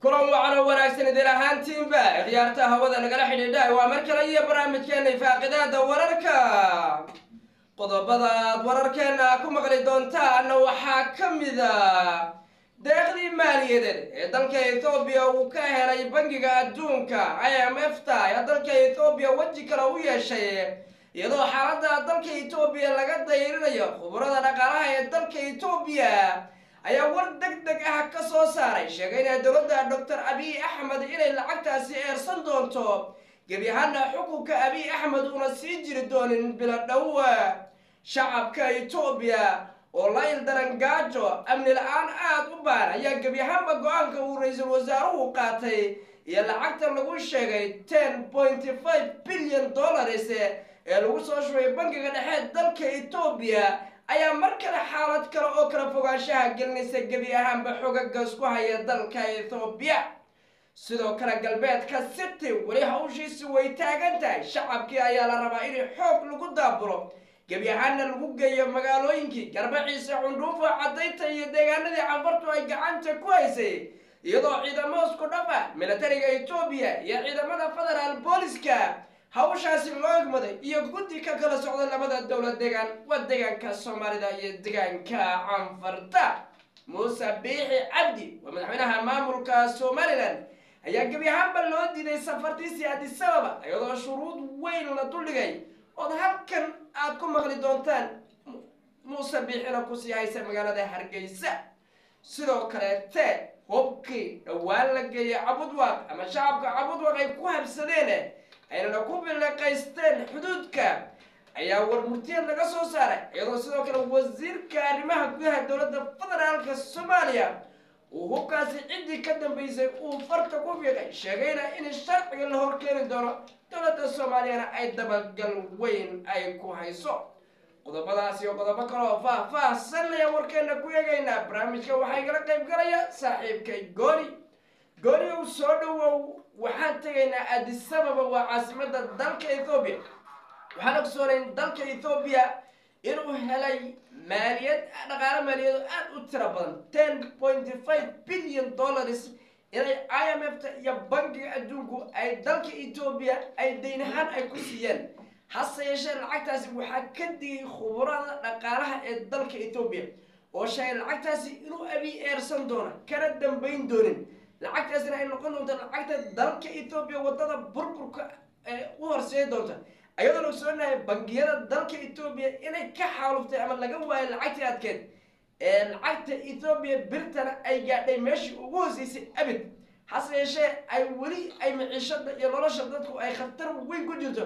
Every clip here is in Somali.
kulan wacan oo wanaagsan idin ahaantiinba khiyaarta hawada nagala xidhiidha waa mar kale iyo barnaamijkeena ifaaqidaada wararka qodobada aad wararkeena ku maqli doontaana waxaa ka mida deeqdii maaliyadeed ee dalka ethoobiya uu ka helay bangiga adduunka i m f ta ee dalka ethoobiya weji kale u yeeshay iyadoo xaaladda dalka etoobiya laga dayrinayo khubarada dhaqaalaha ee dalka etoobiya ayaa war deg deg ah ka soo saaray sheegayna dowladda doctor abiy axmed inay lacagtaasi eersan doonto gebi ahaana xukunka abiy axmed una sii jiri doonin bilo dhowa shacabka etoobiya oo la ildaran gaajo amni la-aan aada u baan ayaa gebi ahaanba go-aanka uu ra-iisul wasaaruhu qaatay iyo lacagta lagu sheegay ten pointy five billion dollars ee lagu soo shubay bangiga dhexe dalka etoobiya ayaa mar kale xaalad kale oo kala fogaanshaha gelinaysa gebi ahaanba xogagas ku haya dalka ethoobiya sidoo kale galbeedka city weli hawshiisi way taagan tahay shacabkii ayaa la rabaa in xoog lagu daabulo gebi ahaana lagu geeyo magaalooyinkii garbaciisa cundhuufa caddaynta iyo deegaanadii canfartu ay gacanta ku haysay iyadoo ciidamo isku dhaf ah militariga etoobiya iyo ciidamada federaal booliska hawshaasi loo egmaday iyo guddi ka kala socda labada dowlad deegaan waa deegaanka soomaalida iyo deegaanka canfarta muuse biixi cabdi waa madaxweynaha maamulka somalilan ayaa gebi ahaanba loo diiday safartiisii adisababa iyadoo shuruud weyn la duldhigay ood halkan aad ku maqli doontaan muuse biixina kusii haysa magaalada hargeysa sidoo kaleete hubkii dhowaan la geeyay cabudwaq ama shacabka cabudwaq ay ku habsadeen aynana ku biliqaysteen xuduudka ayaa warmurtiyeed laga soo saaray iyadoo sidoo kale wasiirka arrimaha gudaha dowladda federaalka soomaaliya uu hubkaasi ciddii ka dambeysay uu farta ku fiiqay sheegayna in sharciga la horkeeni doono dowladda soomaaliyana ay dabagal weyn ay ku hayso qodobadaas iyo qodobo kaleoo faah-faahsanaya warkeena ku eegaynaa barnaamijka waxaa igala qayb galaya saaxiibkay gooni gooni ow soo dhawow waxaan tegaynaa adisababa waa caasimada dalka ethoobiya waxaan ogsoonayn dalka ethoobiya inuu helay maaliyad dhaqaalo maaliyado aada u tiro badan ten pointy five billion dollars inay i m f ta iyo bankiga adduunku ay dalka etoobiya ay daynahaan ay ku siiyeen hase yeeshee lacagtaasi waxaa ka digay khubarada dhaqaalaha ee dalka etoobiya oo sheegay lacagtaasi inuu abiy eersan doono kana dambayn doonin lacagtaasina ay noqon doonto lacagta dalka etoobiya wadada burburka ee u horseedi doonta ayadoona ogsoonahay bangiyada dalka etoobiya inay ka xaaluftay ama laga waayo lacagtii adkeed ee lacagta etoobiya birtana ay gaadhay meeshii ugu hooseysay abid hase yeeshee ay weli ay maciishada iyo nolosha dadku ay khatar weyn ku jirto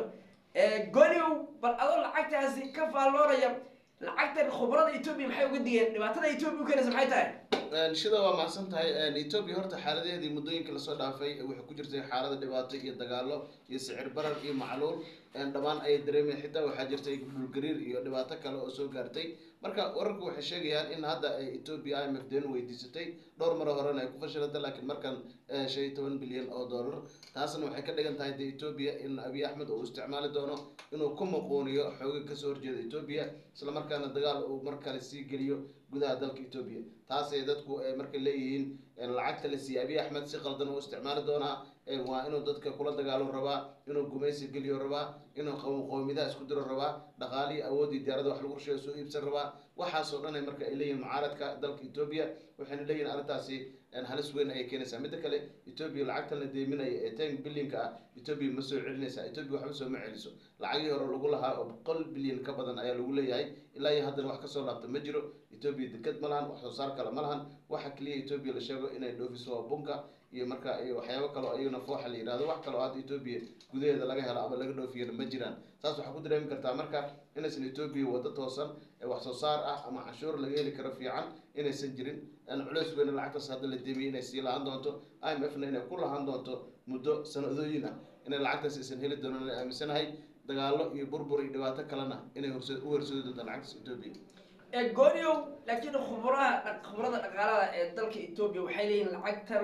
goliow bal adoo lacagtaasi ka faalloonaya lacagtan khubarada etoobiya maxay uga digeen dhibaatada etoobiya u keenaysa maxay tahay shida waa macsan tahay etoobiya horta xaaladeedii muddooyinka lasoo dhaafay waxay ku jirtay xaalada dhibaato iyo dagaalo iyo sicir barar iyo macluul dhammaan ayay dareemeen xitaa waxaa jirtay dhulgariir iyo dhibaato kale oo soo gaartay marka wararku waxay sheegayaan in hadda etoobiya i m f deen weydiisatay dhowr maro horena ay ku fashilantay laakiin markan shan iyo toban bilyan oo dollar taasna waxay ka dhigan tahay de etoobiya in abiy axmed uu isticmaali doono inuu ku muquuniyo xooga kasoo horjeeda etoobiya islamarkaana dagaal uu mar kale sii geliyo gudaha dalka etoobiya taasay dadku markay leeyihiin lacagta la siiyey abiy axmed si qaldan uu isticmaali doonaa waa inuu dadka kula dagaalo rabaa inuu gumaysi geliyo rabaa inuu qowmidaha isku diro rabaa dhaqaalihii awoodii diyaarada wax lagu rusheeyo soo iibsan rabaa waxaasoo dhan marka ay leeyihin mucaaradka dalka etoobiya waxayna leeyihin arrintaasi halis weyn ayay keenaysaa midda kale etoobiya lacagtan la deeminaya ee ten bilyanka ah etoobiya ma soo celinaysa etoobiya waxba soo ma celiso lacagihii hore lagu lahaa oo boqol bilyan ka badan ayaa lagu leeyahay ilaa iyo haddana wax kasoo laabta ma jiro etoobiya deked ma lahan wax soo saar kale ma lahan waxa keliya etoobiya la sheego inay dhoofiso waa bunka iyo marka iyo waxyaabo kaleo ayaguna fooxa la yihahdo wax kaleo hadda etoobiya gudaheeda laga helo ama laga dhoofiyana ma jiraan saas waxaa ku dareemi kartaa marka inaysan etoobiya waddo toosan ee wax soo saar ah ama canshuur laga heli karo fiican inaysan jirin culeys weyna lacagtaas hadda la deemiyay inay sii lahaan doonto i m f na inay ku lahaan doonto muddo sanadooyin ah inay lacagtaas aysan heli doonan inay aaminsanahay dagaalo iyo burbur iyo dhibaato kalena inay horse u horseedi doonto lacagtaas etoobiya gooniow laakiin khubaraha khubarada dhaqaalada ee dalka etoobiya waxay leeyihin lacagtan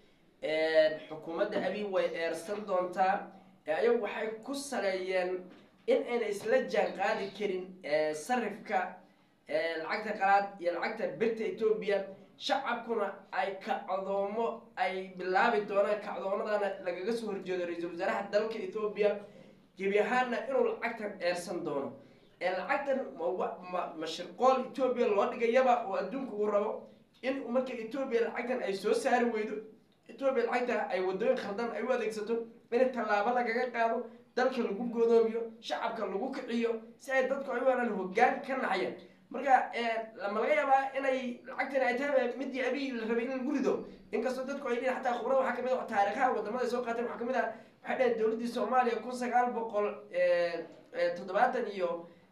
xukuumadda abiy way eersan doontaa ayagu waxay ku saleeyeen in ayna isla jaan qaadi karin sarifka lacagta qalaad iyo lacagta birta etoobiya shacabkuna ay kacdoomo ay bilaabi doonaan kacdoomadana lagaga soo horjeedo ra-iisul wasaaraha dalka ethoobiya gebi ahaanna inuu lacagtan eersan doono ee lacagtan ma- ma- ma shirqool etoobiya loo dhigayaba oo adduunka uu rabo in marka etoobiya lacagtan ay soo saari weydo etoobiya lacagta ay wadooyin khaldan ay u adeegsato in tallaabo lagaga qaado dalka lagu godoomiyo shacabka lagu kiciyo si ay dadku ay u helaan hoggaan ka naxayaan marka lama laga yaabaa inay lacagtan ay tahay midii abiy la rabay in lagu rido inkastoo dadku ay leeyihin xataa khubrada waxaa kamid ah taariikhaha wadamada ay soo qaateen waxaa kamid ah waxay dhaheen dowladdii soomaaliya kun sagaal boqol toddobaatan iyo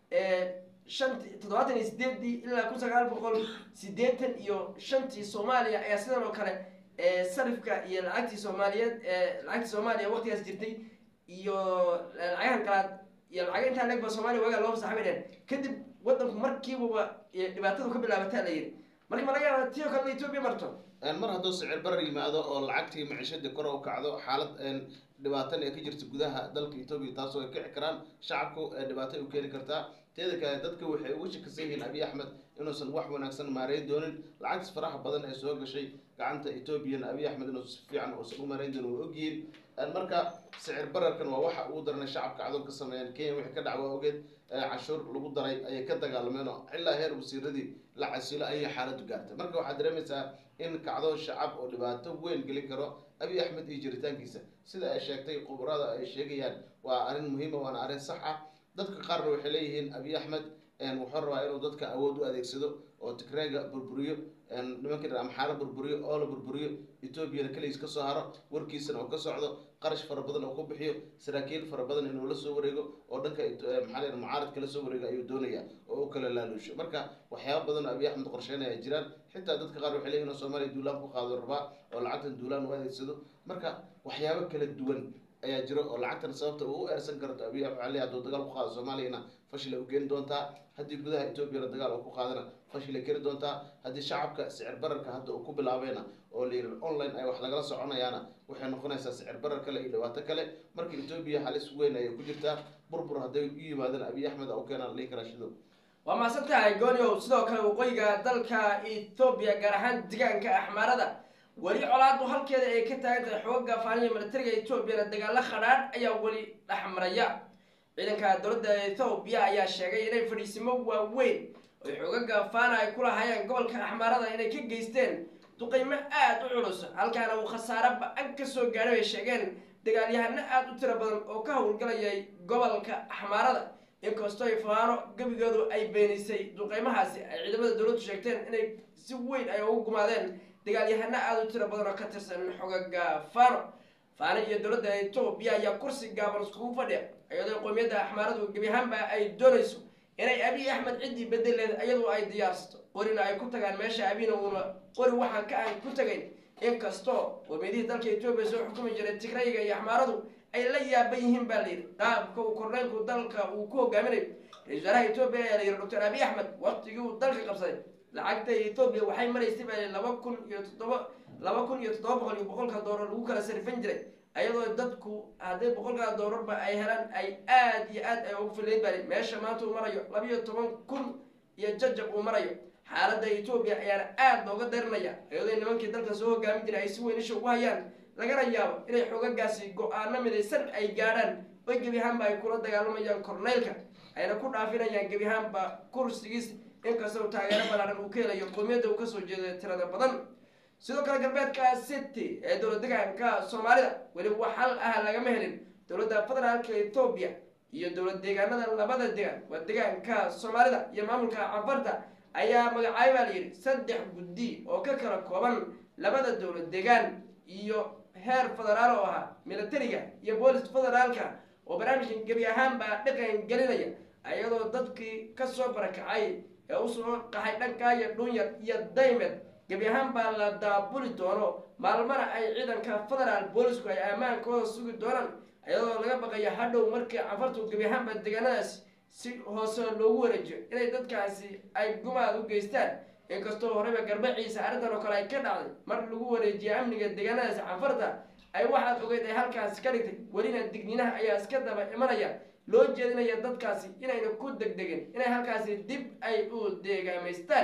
shanti toddobaatan iyo sideedii ilaa kun sagaal boqol sideetan iyo shantii soomaaliya ayaa sidan oo kale sarifka iyo lacagtii soomaaliyeed lacagtii soomaaliya waqtigaas jirtay iyo lacagahan kalaad iyo lacaga intaa leeg ba soomaaliya waagaa loo fasaxay bay dhaheen kadib wadanku markiibaba dhibaatadu ka bilaabataa la yidhi marka ma laga yaaba tii oo kale etoobiya marto mar hadduu sicir barar yimaado oo lacagtii maciishadii kor u kacdo xaalad dhibaatan ee ka jirta gudaha dalka etoobiya taasoo ay kici karaan shacabku dhibaato ay u keeni kartaa teeda kale dadka waxay ugu shakisan yihiin abiy axmed inuusan wax wanaagsan maareyn doonin lacagtas faraha badan ee soo gashay gacanta etoobiyana abiy axmed inuu si fiican uusan u maareyn doonin waa ogyihiin marka sicir bararkan waa waxa ugu daranay shacabka cadoon ka sameeyeen kenya wixii ka dhac waa ogeed cashuur lagu daray ayay ka dagaalameen oo ilaa heer wasiiradii la casilo ayay xaaladdu gaartay marka waxaad dareemaysaa in kacdoon shacab oo dhibaato weyn gelin karo abiy axmed iyo jiritaankiisa sida ay sheegtay khubarada ay sheegayaan waa arrin muhiima waana arrin sax ah dadka qaarna waxay leeyihiin abiy axmed wuxuu rabaa inuu dadka awood u adeegsado oo tigreega burburiyo nimankii dhan amxaaro burburiyo oo la burburiyo etoobiyana keligiis ka soo haro warkiisana oo ka socdo qarash fara badan oo ku bixiyo saraakiil fara badan inuu la soo wareego oo dhanka maxaa la mucaaradka la soo wareego ayuu doonaya oo u kala laaluusho marka waxyaaba badan oo abiy axmed qorsheynaya ay jiraan xitaa dadka qaar waxay leeyihin oo soomaaliya duulaan ku qaado rabaa oo lacagtan duulaan u adeegsado marka waxyaabo kala duwan ayaa jiro oo lacagtan sababta uu u eersan karto abiy ali hadduu dagaal ku qaado soomaaliyana fashil ay u keeni doontaa haddii gudaha etoobiyana dagaal uu ku qaadana fashil ay keeni doontaa haddii shacabka sicir bararka hadda uu ku bilaabayna oo la yidhi online ay wax lagala soconayaana waxay noqonaysaa sicir barar kale iyo dhibaato kale marka etoobiya halis weyn ayay ku jirtaa burbur hadday u yimaadaan abiy axmed u keenaan la dhihi karaa shidow waa mahadsan tahay gooniow sidoo kale waqooyiga dalka ethoobiya gaar ahaan deegaanka axmaarada weli colaadu halkeeda ay ka taagan tahay xooga faaniya militariga etoobiyana dagaalo khadhaadh ayaa weli dhexmaraya ciidanka dowladda ethoobiya ayaa sheegay inay fadhiisimo waaweyn oy xoogaga faana ay ku lahaayeen gobolka axmaarada inay ka geysteen duqeymo aada u culus halkaana uu khasaare ba-an ka soo gaadhay bay sheegeen dagaalyahano aada u tiro badan oo ka howlgalayay gobolka axmaarada inkastoo ay faano gebigoodu ay beenisay duqeymahaasi ay ciidamada dowladdu sheegteen inay si weyn ay ugu gumaadeen dagaalyahano aada u tiro badan oo ka tirsan xogaga fano faano iyo dowladda etoobiya ayaa kursi gaaban iskugu fadhiya iyadoo qowmiyadda axmaaradu gebi ahaanba ay doonayso inay abiy axmed ciddii bedeleed iyadoo ay diyaarsato qorina ay ku tagaan meesha abina uuna qori waxaan ka aan ku tagayn inkastoo qowmiyadihii dalka etoobiya soo xukumi jiray tigrayga iyo axmaaradu ay la yaaban yihiin baa layidhi qaabka uu korneynku dalka uu ku hogaaminayo ra-isul wasaaraha etoobiya ayaa layidhi doctor abiy axmed waqtigii uu dalka qabsaday lacagta etoobiya waxay maraysay baa laba kun iyo toddoba laba kun iyo toddoba boqol iyo boqolka doolar lagu kala sarifan jiray ayadoo dadku hadday boqolkaa doolarba ay helaan ay aada iyo aad ay ugu filayn baa meesha maanta uu marayo labiyo toban kun iyo jajab uu marayo xaaladda etoobiya ayaana aada looga darinaya iyadoo nimankii dalka soo hogaamin jiray ay si weyn isha ugu hayaan lagana yaabo inay xoogagaasi go-aano midaysan ay gaadhaan oy gebi ahaanba ay kula dagaalamayaan korneylka ayna ku dhaafinayaan gebi ahaanba kursigiis inkastoo taageero balaaran uu ka helayo qowmiyadda uu kasoo jeedo tirada badan sidoo kale galbeedka city ee dowlad degaanka soomaalida weli wax hal ah lagama helin dowladda federaalka etoobiya iyo dowlad deegaanada labada degaan waa degaanka soomaalida iyo maamulka cafarta ayaa magacaay baa layidhi saddex guddi oo ka kala kooban labada dowlad degaan iyo heer federaal oo ahaa militariga iyo boolis federaalka oo barnaamijkan gebi ahaanbaa dhaqan gelinaya iyadoo dadkii kasoo barakacay ee usoo qaxay dhankaa iyo dhunyar iyo daymed gebi ahaan baa la daabuli doono maalmana ay ciidanka federaal boolisku ay ammaankooda sugi doonaan iyadoo laga baqayo hadhow markii cafartu gebi ahaanba deegaanadaasi si hoose loogu wareejiyo inay dadkaasi ay gumaad u geystaan inkastoo horeyba garbaciisa arrintan oo kale ay ka dhacday mar lagu wareejiya amniga deegaanadaasi cafarta ay waxaad ogeyd ay halkaasi ka dhigtay welina digniinaha ayaa iska daba imanaya loo jeedinaya dadkaasi inayna ku degdegin inay halkaasi dib ay u deegaamaystaan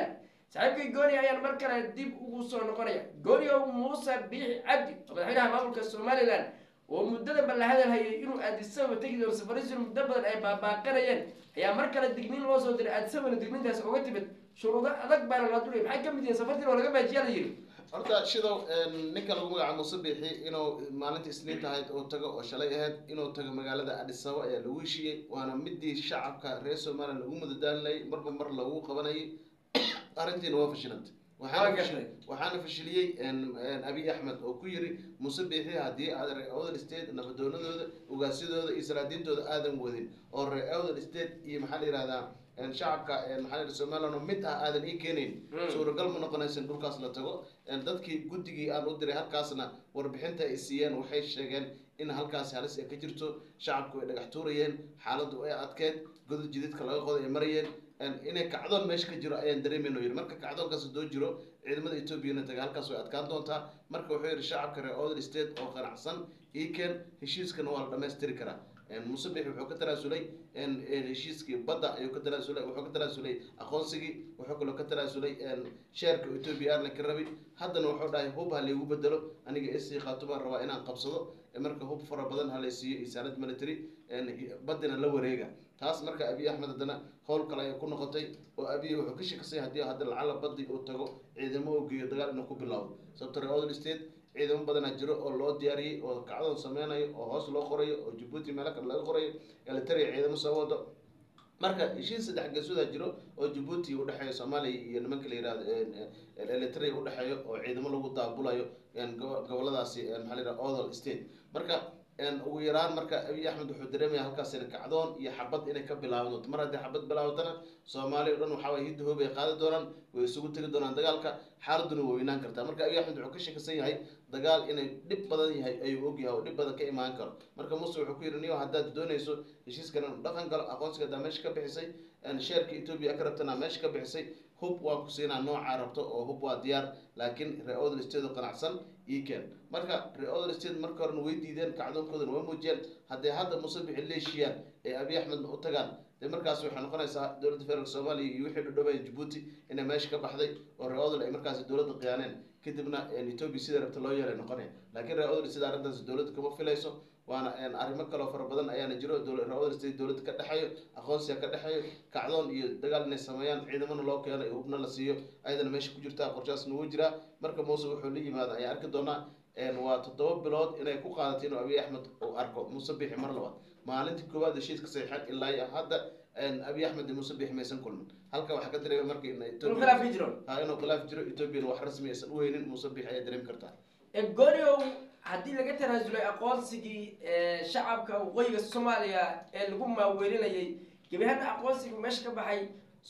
saaxiibkii gooni ayaan mar kale dib ugu soo noqonaya gooniow muuse biixi cabdi oo madaxweynaha maamulka somalilan oo muddada balla hadal hayay inuu aadisaba tegi doono safarisiin muddo badan ay baabaaqanayeen ayaa mar kale digniin loo soo diray aadisabana digniintaas uga timid shuruudo adag baana la dulay maxay ka mid yihiin safartiin oo laga baajiyaa la yidhi horta shidow ninka lagu magacaabo muuse biixi inuu maalinta isniinta ahayd oo tago oo shalay ahayd inuu tago magaalada adhisabo ayaa lagu heshiiyey waana midii shacabka reer somalilan lagu mudadaalinayay marba mar lagu qabanayay arrintiina waa fashilantay Waa waxaana gartay. fashil- waxaana fashiliyey abiy axmed oo ku yiri muuse biixi haddii aad reer awdal state nabadoonadooda ugaasyadooda iyo salaadiintooda aadan wadin oo reer awdal state iyo maxaa la yihahdaa een, shacabka een, maxaa la yidhahdaa somaliland oo mid ah aadan ii keenayn Mm. suuragal ma noqonaysa in dhulkaas la tago een, dadkii guddigii aan u diray halkaasna warbixinta ay siiyeen waxay sheegeen in halkaasi halis ay ka jirto shacabku ay dhagax tuurayeen xaaladdu ay adkeed godad jididka laga qoday ay marayeen een, inay kacdoon meesha ka jiro ayaan dareemayno yidhi marka kacdoonkaas hadoo jiro ciidamada etoobiyana taga halkaas way adkaan doontaa marka wuxuu yidhi shacabka reer odel state oo qanacsan iikeen heshiiskana waa la dhammaystiri karaa een, muuse bixi wuxuu ka tanaasulay een, een, heshiiskii badda ayuu ka tanaasulay wuxuu ka tanaasulay aqoonsigii wuxuu kaloo ka tanaasulay een, sheerka etoobiya aana ka rabi haddana wuxuu dhahay hub ha laygu bedelo aniga isii khaatubaan rabaa inaan qabsado ee marka hub fara badan ha laysiiyo iyo saanad military een, baddina la wareega taas marka abiy axmed haddana howl kale ayay ku noqotay oo abiy wuxuu ka shakisay haddii hadda lacala baddi uu tago ciidamo uu geeyo dagaal inuu ku bilaabo sababto reer odel state ciidamo badanaa jiro oo loo diyaariyey oo kacdoon sameynayo oo hoos loo qorayo oo jabuuti meelo kale laga qorayo elitaria ciidamo soo wado marka heshiis saddex geesooda jiro oo jabuuti udhexeeyo soomaaliya iyo nimanka la yihahdo elitaria udhexeeyo oo ciidamo lagu daabulayo een, gobo- goboladaasi een, maxaa la yihahda odol state marka een, ugu yaraan marka abiy axmed wuxuu dareemaya halkaas in kacdoon iyo xabad inay ka bilaaban doonto mar haddii xabad bilaabatana soomaaliya o dhan waxaa waye hidda hoob ay qaadi doonaan way isugu tegi doonaan dagaalka xaaladuna way weynaan kartaa marka abiy axmed wuxuu ka shakisan yahay dagaal inay dhib badan yahay ayuu ogyahay oo dhib badan ka imaan karo marka muuse wuxuu ku yidhi niyo haddaad doonayso heshiiskan inuu dhaqan galo aqoonsiga haddaa meesha ka bixisay een, sheerka etoobiya ka rabtana meesha ka bixisay hub waan ku siinaa noocaa rabto oo hub waa diyaar laakiin reer odel state oo qanacsan ii keen marka reer odel state marka horena way diideen kacdoonkoodana waa muujiyeen hadday hadda muuse bixi leeshiyaan ee abiy axmedna u tagaan dee markaas waxay noqonaysaa dowladda federaalk soomaaliya iyo wixii dhudhowaya jabuuti inay meesha ka baxday oo reer odel ay markaasi dowladda khiyaaneen kadibna een, etoobiya sida rabta loo yeelay noqonaya laakiin reer odel sida arrintaas dowladda kama filayso waana een, arrimo kaloo fara badan ayaana jiro dowla- reer odel state dowladda ka dhexeeyo aqoonsiga ka dhexeeyo kacdoon iyo dagaal inay sameeyaan ciidamana loo keeno iyo hubna la siiyo ayadana meesha ku jirtaa qorshaasna wuu jiraa marka muuse wuxuu la yimaada ayaa arki doonaa een, waa toddoba bilood inay ku qaadatay inuu abiy axmed uu arko muuse bixi mar labaad maalintii koowaad heshiiska saxiixan ilaa iyo hadda een, abiy axmed iyo muuse bixi maysan kulmin halka waxaa ka dareemay marka in inuu Ethiopia- khilaaf ka jiro ha inuu khilaaf jiro ethoobiana wax rasmi aysan u weynin muuse bixi ayaa dareemi kartaa gooniow haddii laga tanaasulay aqoonsigii ee, shacabka waqooyiga soomaaliya ee lagu maaweelinayay gebi ahaan aqoonsigii meesha ka baxay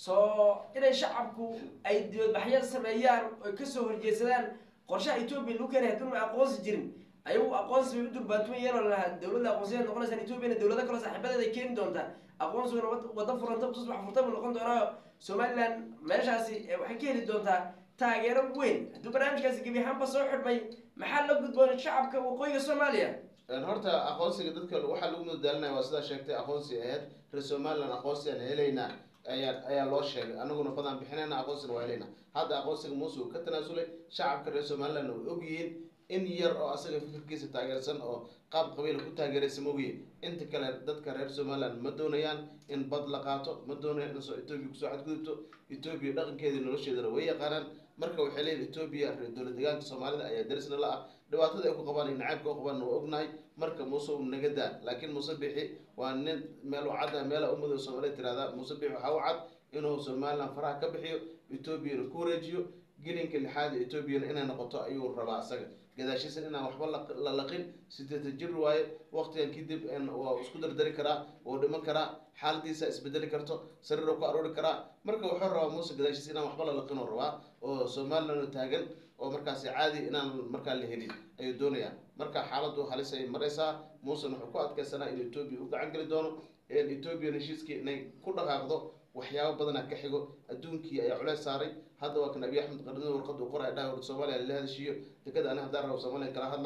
soo inay shacabku ay dibadbaxyo sameeyaan oy kasoo horjeedsadaan qorshaha etoobiya lagu keenay haddii una aqoonsi jirin ayagu aqoonsi bay u durbaantumayeen oo lahaa dowladda aqoonsiya noqonaysaan etoobiyana dowlado kaloo saaxiibadeeda ay keeni doontaa aqoonsiguna wad- waddo furanta tusbax furta buu noqon doonaa somaliland meeshaasi eh, waxay ka heli doontaa taageero weyn hadduu barnaamijkaasi gebi ahaanba soo xidhmay maxaa la gudboon shacabka waqooyiga soomaaliya Een, horta aqoonsiga dadka waxaa lagu madaalinaya waa sidaa sheegtay aqoonsi ahayd reer somaliland aqoonsi aan helaynaa ayaa ayaa loo sheegay anaguna badaan bixinayna aqoonsina waa helaynaa hadda aqoonsiga muuse uu ka tanaasulay shacabka reer somaliland way ogyihiin in yar oo asaga fikirkiisa taageersan oo qaab qabiila ku taageeraysa mogiye inta kale dadka reer somaliland ma doonayaan in bad la qaato ma doonayaan in soo etoobiya kusoo xadgudubto etoobiya dhaqankeedii nolosheedana way yaqaanaan marka waxay leeyihin etoobiya reer dowlad deegaanka soomaalida ayaa darisna la ah dhibaatada ay ku qabaan iyo nacaybka u qabaan waa ognahay marka muuse uu naga daa laakiin muuse bixi waa nin meel u cad ah meela ummadda soomaaliya tirahdaa muuse bixi waxaa u cad inuu somaliland faraha ka bixiyo etoobiyana ku wareejiyo gelinka lixaad ee etoobiyana inay noqoto ayuu rabaa asaga gadaashiisa inaan waxba la- la laqin sideetan jir waaye waqtigan kadib een, waa isku dardari karaa wuu dhiman karaa xaaladiisa isbedeli karto sariiruu ku aroori karaa marka wuxuu rabaa muuse gadaashiisa inaan waxba la laqin oo rabaa oo somaliland oo taagan oo markaasi caadi inaan markaa la helin ayuu doonayaa marka xaaladu halis ay maraysaa muusen wuxuu ku adkeysanaa inuu etoobiya u gacan geli doono etoobiya heshiiskii inay ku dhaqaaqdo waxyaabo badanaa ka xigo adduunkii ayaa culeys saaray hadda waa kan abiy axmed qardino warqad uu qoray dhaha war soomaaliya lala hadashiiyo dekada ani haddaan rabo soomaaliya kala hadlaa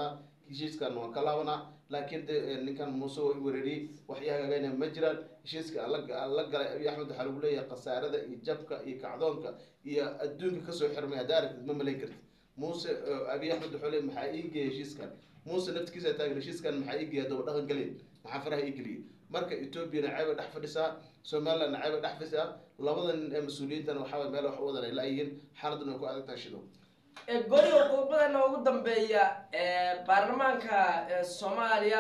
heshiiskan waan ka laabanaa laakiin de ninkan muuse waa i weerariyey waxii hagaagayna ma jiraan heshiiska aan la- aan la galay abiy axmed waxaa lagu leeyahay khasaarada iyo jabka iyo kacdoonka iyo adduunka kasoo xirmay haddaa aragtid ma malayn kartid muuse eh, abiy axmed wuxuu leeyahay maxaa ii geeyay heshiiskan muuse naftigiisa taagan heshiiskan maxaa ii geeyay daba dhaqan gelin maxaa faraha ii geliyay marka ethoobiana ceeba dhex fadhisaa somalilandna ceeba dhex fadhisaa labada nin ee mas-uuliyiintana waxaa waye meel wax u wadan ay la-yihiin xaaladuna way ku adag tahay shido ee goliga qodobadana ugu dambeeya ee baarlamaanka ee soomaaliya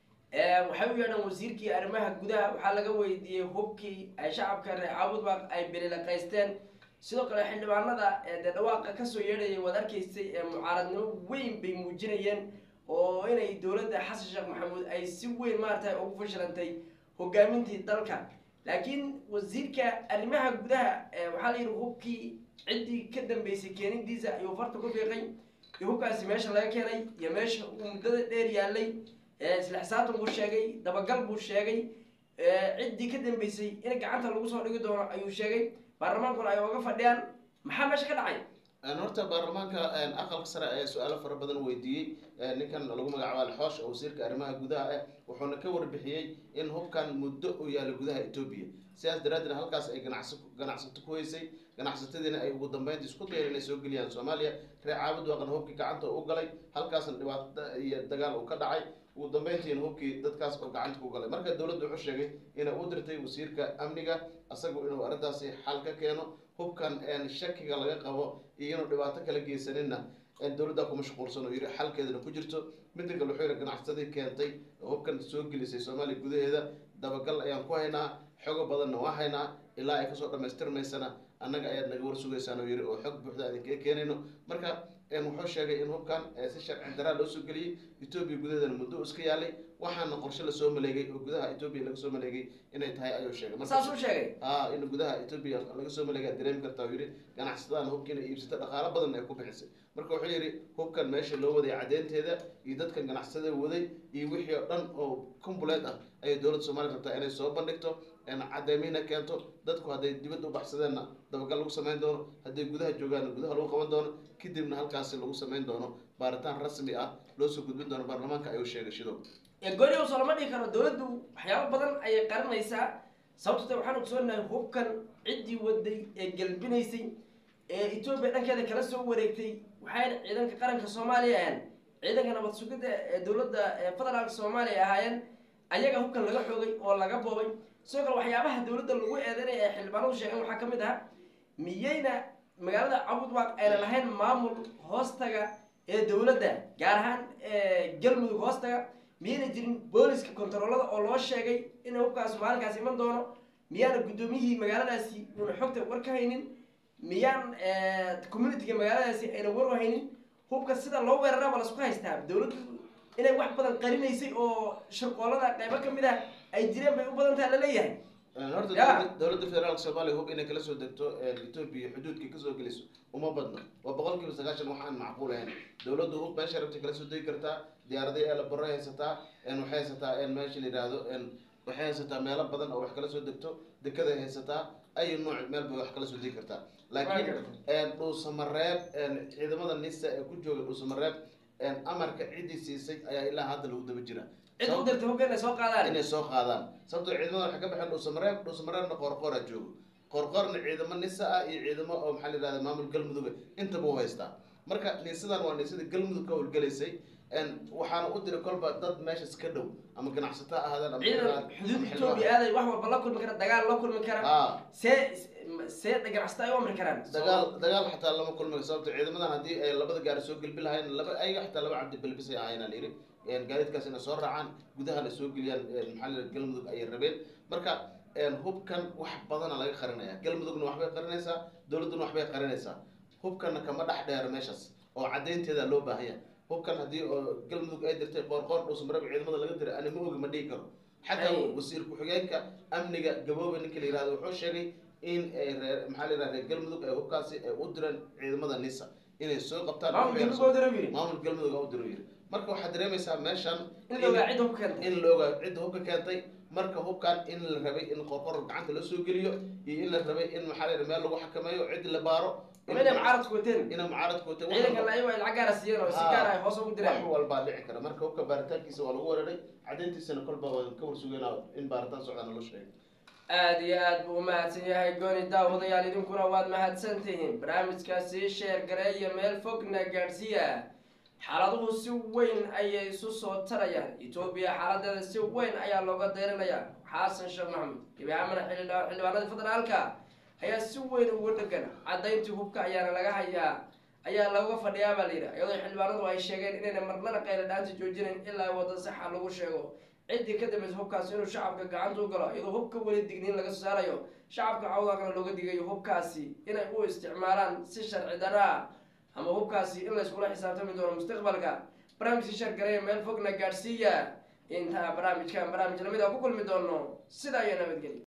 ee waxay u yeedhaan wasiirkii arrimaha gudaha waxaa laga weydiiyey hubkii ay shacabka reer caabudbaaq ay belilaqaysteen sidoo kale xildhibaanada ee dee dhawaaqa kasoo yeedhayay waad arkaysay ee mucaaradnimo weyn bay muujinayeen oo inay dowladda xasan sheekh maxamuud ay si weyn maaragtay ugu fashilantay hogaamintii dalka laakiin wasiirka arrimaha gudaha ee waxaa la yidhi hubkii ciddii ka dambeysay keenidiisa ayuu farta ku fiiqay iyo hubkaasi meesha laga keenay iyo meesha uu muddada dheer yaalay ee isla xisaabtan buu sheegay dabagal buu sheegay ee ciddii ka dambeysay in gacanta lagu soo dhigi doono ayuu sheegay baarlamaankuna ay oga fadhiyaan maxaa meesha ka dhacay Een, horta baarlamaanka een, aqalka sare ayaa su-aalo fara badan weydiiyey een, ninkan lagu magacaabo alxoosh oo wasiirka arrimaha gudaha ah wuxuuna ka warbixiyey in hubkan muddo uu yaalo gudaha etoobiya sidaas daraaddeed halkaas ay ganacsi ganacsato ku heysay ganacsatadiina ay ugu dambeynta isku dayeen inay soo geliyaan soomaaliya reer caabud waaqan hubkii gacanta u galay halkaasna dhibaato iyo dagaal uu ka dhacay ugu dambeyntiina hubkii dadkaas oo gacanta ku galay marka dowladdu wuxuu sheegay inay u dirtay wasiirka amniga isagu inuu arrintaasi xal ka keeno hubkan een, shakiga laga qabo iyo inuu dhibaato kala geysanina een, dowladda ku mashquulsan oo yidhi xalkeedana ku jirto midda kale wuxuu yidhi ganacsadii keentay oo hubkan soo gelisay soomaaliya gudaheeda dabagal ayaan ku haynaa xogo badanna waa haynaa ilaa ay kasoo dhamaystirmaysana annaga ayaad naga warsugaysaan oo yidhi oo xog buuxda aan idinkaga keenayno marka een, wuxuu sheegay in hubkan ee, si sharci daraa loo soo geliyey etoobiya gudaheedana muddo uu iska yaalay waxaana qorshe lasoo maleegay oo gudaha etoobiya laga soo maleegay inay tahay ayuu sheegay Marka- saas uu sheegay aa in gudaha etoobiya laga soo maleegaa dareemi kartaa uu yidhi ganacsadadan hubkiina iibsata dhaqaalo badan ay ku bixisay marka wuxuu yidhi hubkan meesha loo waday cadeynteeda iyo dadkan ganacsada waday iyo wixii oo dhan oo kumbuleed ah ayay dowladda soomaaliya rabtaa inay soo bandhigto een cadeymiina keento dadku hadday dibadda u baxsadeenna dabagal lagu samayn doono hadday gudaha joogaanna gudaha lagu qaban doono kadibna halkaasi lagu samayn doono baaritaan rasmi ah loo soo gudbin doono baarlamaanka ayuu sheegay shido ee goliga soo lama dhigi karo dowladdu waxyaabo badan ayay qarinaysaa sababtoo waxaan ogsoonahay hubkan ciddii waday ee gelbinaysay ee etoobiya dhankeeda kala soo wareegtay waxayna ciidanka qaranka soomaaliya ahayn ciidanka nabad sugidda ee dowladda ee federaalka soomaaliya ahaayeen ayaga hubkan laga xoogay oo laga boobay sidoo kale waxyaabaha dowladda lagu eedeynaya ee xildhibaanadu sheegeen waxaa ka mid ah miyayna magaalada cabudwaaq ayna lahayn maamul hoostaga ee dowladda gaar ahaan ee galmudug hoostaga miyayna jirin booliska kontaroolada oo loo sheegay in hubkaas maalinkaas iman doono miyaana guddoomiyihii magaaladaasi uuna xogta war ka haynin miyaan communityga magaaladaasi ayna war u haynin hubka sida loo weeraraba lasku haystaa dowladdu inay wax badan qarinaysay oo shirqoolada qaybo ka mid ah ay jireen bay u badan taha laleeyahay Een, horta Ya. dowladda- dowladda federaalka soomaaliya hub inay kala soo degto een, etoobiya xuduudkii kasoo geliso uma badno waa boqolkiiba sagaashan wax aan macquul ahayn dowladdu hub meesha rabtay kala soo degi kartaa diyaaraday eelabaro haysataa een, waxay haysataa een, meesha la yidhaahdo een, waxay haysataa meelo badan oo wax kala soo degto dekeday haysataa ay nooc meel bay wax kala soo degi kartaa laakiin een, dhuusamareeb een, ciidamada nisa ee ku jooga dhuusamareeb een, amarka ciddii siisay ayaa ilaa hadda lagu daba jira cid u dirtay hubka inay soo qaadaan inay soo qaadaan sababtoo ciidamada waxay ka baxeen dhuusamareeb dhuusamareebna qoorqoora joogo qoorqoorna ciidamo nisa ah iyo ciidamo oo maxaa la yidhahda maamul galmuduga intaba u haystaa marka nisadan waa nisada galmudug ka howlgelaysay een, waxaana u diray kolba dad meeshas ka dhow ama ganacsato ha ahaadeen ama ciidan xildhibaan- xuduud ama etoobiya aaday wax walba la kulmi kara dagaal la kulmi kara aa see see ganacsato ay u amri karaan dagaal dagaal xataa lama kulmayo sababto ciidamadan haddii ay labada gaari soo gelbi lahayn laba ayaga xataa laba cabdi belbisay ahayn aan yidhi een, gaadiidkaas inay soo raacaan gudahana soo geliyaan een, maxaa la yidhahda galmudug ayay rabeen marka een, hubkan wax badana laga qarinaya galmudugna waxbay qarinaysaa dowladduna waxbay qarinaysaa hubkanna kama dhex dheero meeshaas oo caddaynteeda loo baahanya hubkan haddii oo galmudug ay dirtay qoorqoor dhuusmarab ciidamada laga diray ani ma ogi ma dhihi karo xataa Ay. wasiir ku-xigeenka amniga gaboobe ninka la yihahdo wuxuu sheegay in ay reer maxaa la yidhahda reer galmudug ay hubkaasi ay u direen ciidamada nisa inay soo qabtaan maamulka waxay lagu soo- odara yiri maamul galmudug aa u diro yiri marka waxaad dareemaysaa meeshan in la ogaa cidda hubka keentay in la ogaa cidda hubka keentay marka hubkan in la rabay in qorqor gacanta la soo geliyo iyo in la rabay in maxaa la yidhahda meel lagu xakameeyo cid la baaro ama inay mucaaradku wateen inay mucaaradku wateen wax ciidankan walba- ayago ay lacag gaara siiyeen oo si Ah. gaar ay hoos ugu wax direen walbaa dhici kara marka hubka baaritaankiisa waa lagu weeraray cadayntiisana kolba waan ka warsugeynaa in baaritaan socdana loo sheegay aada iyo aad buu umahadsan yahay gooni daawadayaal idinkuna waad mahadsan tihiin barnaamijkaasi sheer gareeya meel fogna gaadhsiiya xaaladuhu si weyn ayay isu soo tarayaan etoobiya xaaladeeda si weyn ayaa looga deyrinayaa xasan sheekh maxamuud gebi ahaanna xildhibaa- xildhibaanada federaalka ayaa si weyn ugu dhegan cadayntii hubka ayaana laga hayaa ayaa looga fadhiyaa baa layidhi iyadoo xildhibaanadu ay sheegeen inayna marnana qayla dhaanta joojinayn ilaa wadda saxa lagu sheego ciddii ka dambaysa hubkaasi inuu shacabka gacanta u galo iyadoo hubka weli digniin laga soo saarayo shacabka cawdaakana looga digayo hubkaasi inay u isticmaalaan si sharci darro ah ama hubkaasi in layskula xisaabtami doono mustaqbalka barnaamijka shargareeya meel fogna gaadhsiiya intaa barnaamijkan barnaamij lamid a ku kulmi doono sidaa iyo nabadgelya